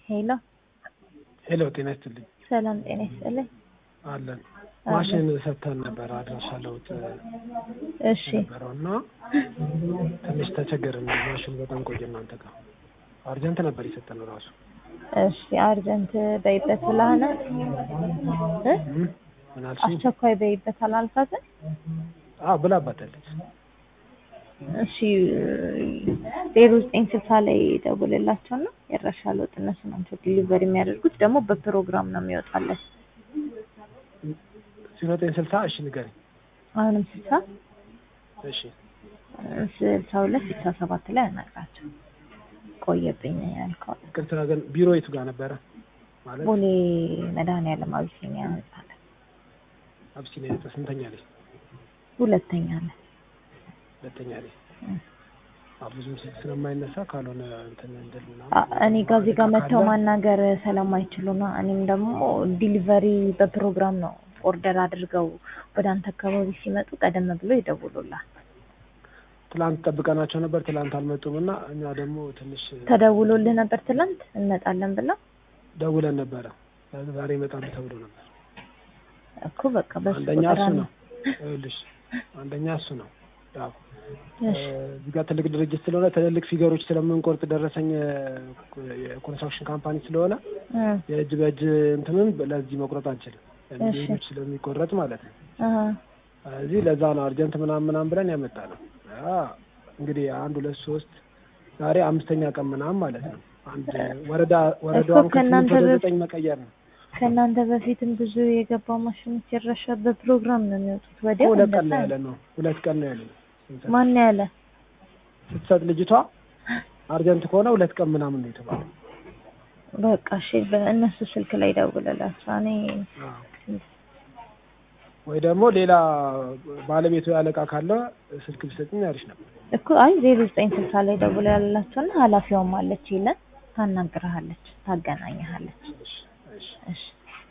ሄሎ ሄሎ ጤና ይስጥልኝ። ሰላም ጤና ይስጥልኝ። አለን ማሽን ሰጥተን ነበር አድራሻ ለውጥ እሺ ነበረው እና ትንሽ ተቸገርን። ማሽኑ በጣም ቆየ እናንተ ጋር አርጀንት ነበር የሰጠነው ራሱ እሺ አርጀንት በይበት ብለሃና እ እም፣ ምን አልሽኝ? አስቸኳይ በይበት አላልካትም? አዎ ብላባታለች። እሺ ዜሮ ዘጠኝ ስልሳ ላይ ደውልላቸው እና የአድራሻ ለውጥ እነሱ ናቸው ዲሊቨሪ የሚያደርጉት ደግሞ በፕሮግራም ነው የሚወጣለት። ዜሮ ዘጠኝ ስልሳ እሺ ንገሪኝ። አሁንም ስልሳ እሺ ስልሳ ሁለት ስልሳ ሰባት ላይ አናግራቸው ቆየብኝ ያልከው ቅርታ ግን ቢሮ የቱ ጋር ነበረ ማለት ቦሌ መድኃኒዓለም አቢሲኒያ ህንጻ ላይ አብሲኒያ ህንጻ ስንተኛ ላይ? ሁለተኛ ላይ ሁለተኛ ላይ። አዎ ብዙም ስልክ ስለማይነሳ ካልሆነ እንትን እንድል ምናምን አ- እኔ ጋር እዚህ ጋር መጥተው ካለ ማናገር ስለማይችሉ ነው። እኔም ደግሞ ዲሊቨሪ በፕሮግራም ነው ኦርደር አድርገው ወደ አንተ አካባቢ ሲመጡ ቀደም ብሎ ይደውሉላል። ትላንት ጠብቀናቸው ነበር። ትላንት አልመጡም እና እኛ ደግሞ ትንሽ ተደውሎልህ ነበር ትላንት እንመጣለን ብለው ደውለን ነበረ። ዛሬ ይመጣሉ ተብሎ ነበር። እኮ በቃ በሱ አንደኛ ቁጥር እሱ አንድ- ነው። ይኸውልሽ አንደኛ እሱ ነው። ያው እሺ እዚህ ጋር ትልቅ ድርጅት ስለሆነ ትልልቅ ፊገሮች ስለምንቆርጥ ደረሰኝ የኮንስትራክሽን ካምፓኒ ስለሆነ እ የእጅ በእጅ እንትኑን ለዚህ መቁረጥ አንችልም። እሺ። ሌሎች ስለሚቆረጥ ማለት ነው። አሀ እዚህ ለዛ ነው አርጀንት ምናምን ምናምን ብለን ያመጣ ነው። ያ እንግዲህ አንድ ሁለት ሶስት ዛሬ አምስተኛ ቀን ምናምን ማለት ነው። አንድ ወረዳ ወረዳውን እኮ ከእናንተ ከስምንት ወደ በፊት- ዘጠኝ መቀየር ነው። ከእናንተ በፊትም ብዙ የገባ ማሽኖች ይረሻ በፕሮግራም ነው የሚወጡት። ወዲያው ሁለት ቀን ነው እንደዛ ያለ ነው። ሁለት ቀን ነው ያለ ነው። ስንሰጥ- ማን ያለ ስትሰጥ ልጅቷ አርጀንት ከሆነ ሁለት ቀን ምናምን ነው የተባለው። በቃ እሺ፣ በእነሱ ስልክ ላይ ደውልላቸው። እኔ ወይ ደግሞ ሌላ ባለቤቱ ያለቃ ካለ ስልክ ቢሰጥኝ አሪፍ ነበር። እኮ አይ ዜሮ ዘጠኝ ስልሳ ላይ ደውላ ያላቸውና ኃላፊዋም አለች ይለን ታናግርሃለች፣ ታገናኝሃለች። እሺ፣ እሺ። እሺ